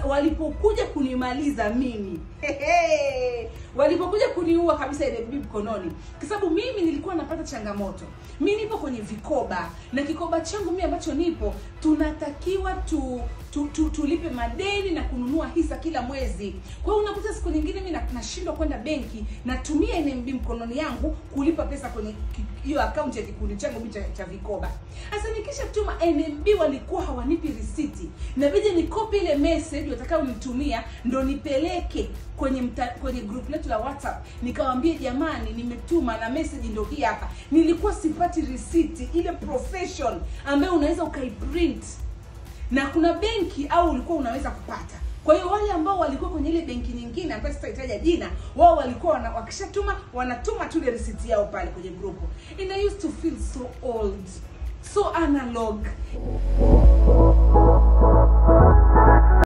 walipokuja kunimaliza mimi walipokuja kuniua kabisa NMB mkononi, kwa sababu mimi nilikuwa napata changamoto. Mi nipo kwenye vikoba na kikoba changu mimi ambacho nipo, tunatakiwa tu, tu, tu tulipe madeni na kununua hisa kila mwezi. Kwa hiyo unakuta siku nyingine mimi na- nashindwa kwenda benki, natumia NMB mkononi yangu kulipa pesa kwenye ki- hiyo akaunti ya kikundi changu mimi cha, cha vikoba. Sasa nikisha tuma NMB walikuwa hawanipi risiti, inabidi nikopi ile message watakayonitumia ndo nipeleke kwenye mta, kwenye group letu la WhatsApp nikawaambie, jamani, nimetuma na message ndo hii hapa. Nilikuwa sipati risiti ile profession ambayo unaweza ukaiprint na kuna benki au ulikuwa unaweza kupata kwa hiyo wale ambao walikuwa kwenye ile benki nyingine ambayo sitahitaja jina wao walikuwa wana, wakishatuma wanatuma tu ile risiti yao pale kwenye grupu and I used to feel so old so analog